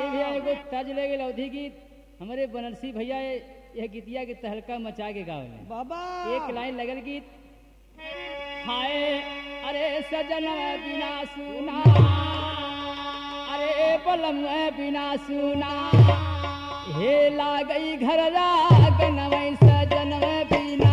ये भैया एगो तर्ज ले गए अवधि गीत हमारे बनरसी भैया ये यह गीतिया के तहलका मचा के गावे बाबा एक लाइन लगल गीत हाय अरे सजन बिना सुना अरे पलम बिना सुना हे लागई घर लागन वै सजन बिना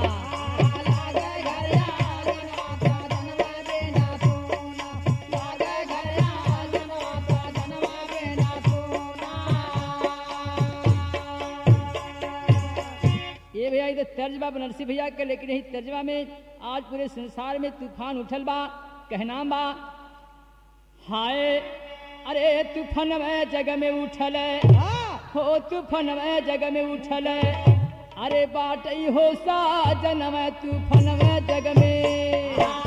ये भैया इधर तर्जबा बनरसी भैया के लेकिन यही तर्जबा में आज पूरे संसार में तूफान उठल बा कहनाम बा हाय अरे तूफान में जग में उठल हो तूफान में जग में उठल अरे बाटई हो साजन में तूफान में जग में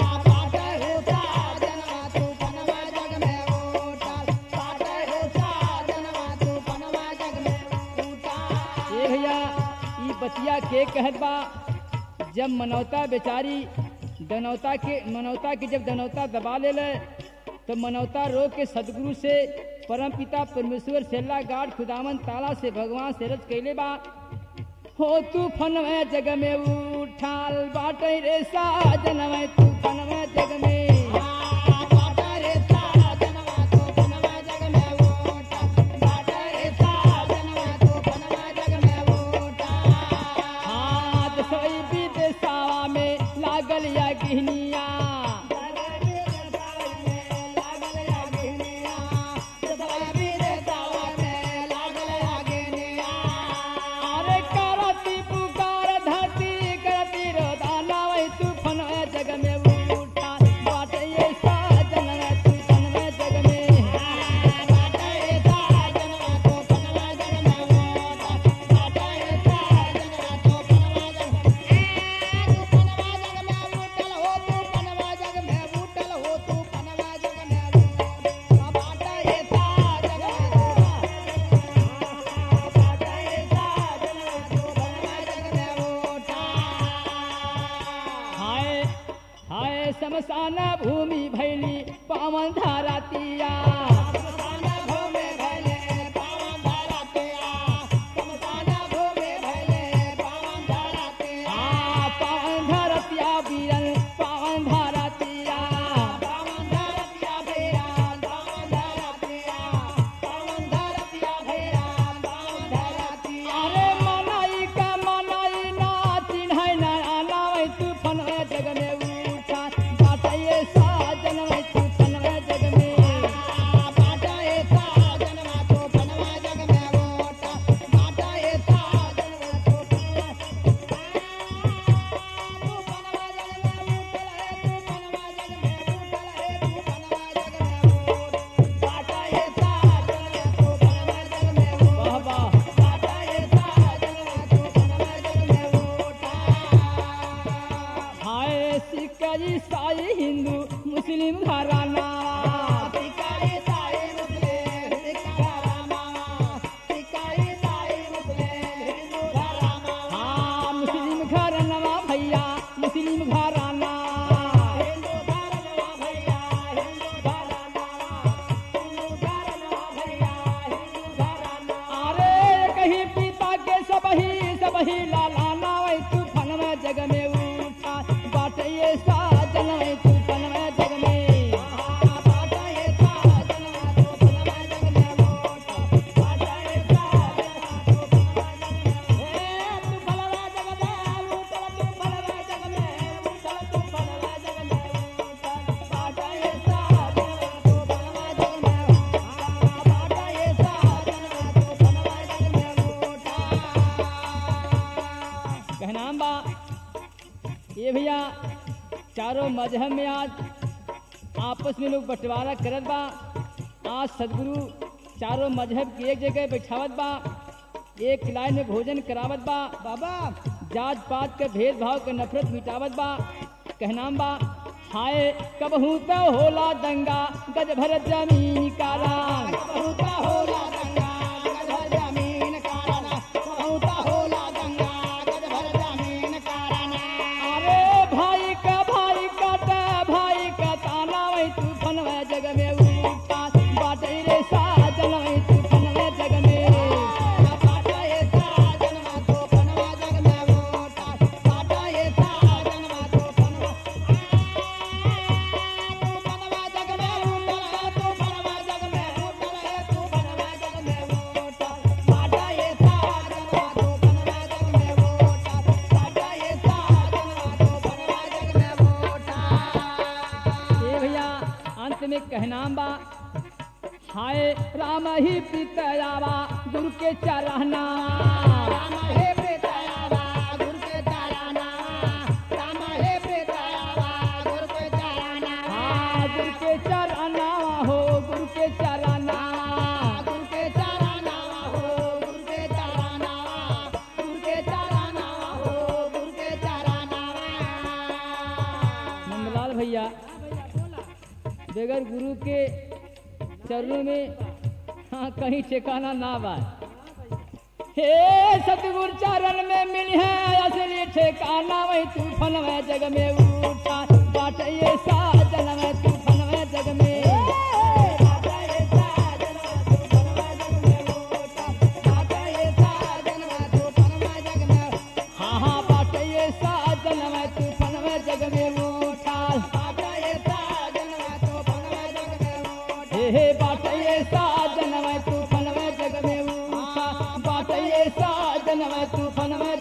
ये भैया ई बतिया के कहत बा जब मनौता बेचारी दनौता के मनौता के जब दनौता दबा ले ले तो मनौता रो के सदगुरु से परम पिता परमेश्वर सेल्ला गाड खुदावन ताला से भगवान से रज कैले बा हो तू फन में जग में उठाल बाटे रे साजन में तू फन में जग में हाथ सोई विदेशावा में लागल या गिहनिया अरे करती पुकार धरती करती रोदाना वही तूफान में जग में उठा बाटे ये साजन में तूफान में जग में हाय हाय शमशान भूमि भैली पावन धारातिया हाँ, पावन धारतिया बीरन पावन धारतिया अरे मनाई का मनाई ना चिन्है ना आनावै तूफान में जग में उठा बाटे ये साजन में तूफान में जग में वाह वाह हाय सिख ईसाई हिंदू मुस्लिम घराना हाँ मुस्लिम घराना भैया मुस्लिम घराना अरे कहीं पिता के सबही सबही लालाना वही तूफान में जग में उठा बाटे ये साजन वही तूफान में जग में कहनाम बा ये भैया चारों मजहब में आज आपस में लोग बंटवारा करत बा आज सदगुरु चारों मजहब की एक जगह बैठावत बा एक लाइन में भोजन करावत बा बाबा जात पात के भेदभाव के नफरत मिटावत बा कहनाम बा हाय कबहू तो होला दंगा गज भर जमीन काला होला गंगा गधर जमीन कारणा बहुत होला गंगा गधर जमीन कारणा अरे भाई का भाई काटा भाई का ताना वही तूफान में जग में उठा बाटे रे साजन वही तूफान में कहनाम बा हाय राम ही पितयावा गुरु के चरहना राम हे प्रेतयावा गुरु के चराना राम हे प्रेतयावा गुरु के चराना हाँ गुरु के चरहना हो गुरु के चरहना गुरु के चराना हो गुरु के चराना गुरु के चराना हो गुरु के चराना नंदलाल भैया बगैर गुरु के चरणों में हाँ कहीं ठिकाना ना बा हे सतगुरु चरण में मिली है असली ठिकाना वही तूफान में जग में उठा बाट ये साजन में तूफान में जग में हाँ हाँ बाट ये साजन में तूफान में जग में उठा हे हे बाट ये साजन में तूफान में जग में उठा बाट ये साजन में तूफान में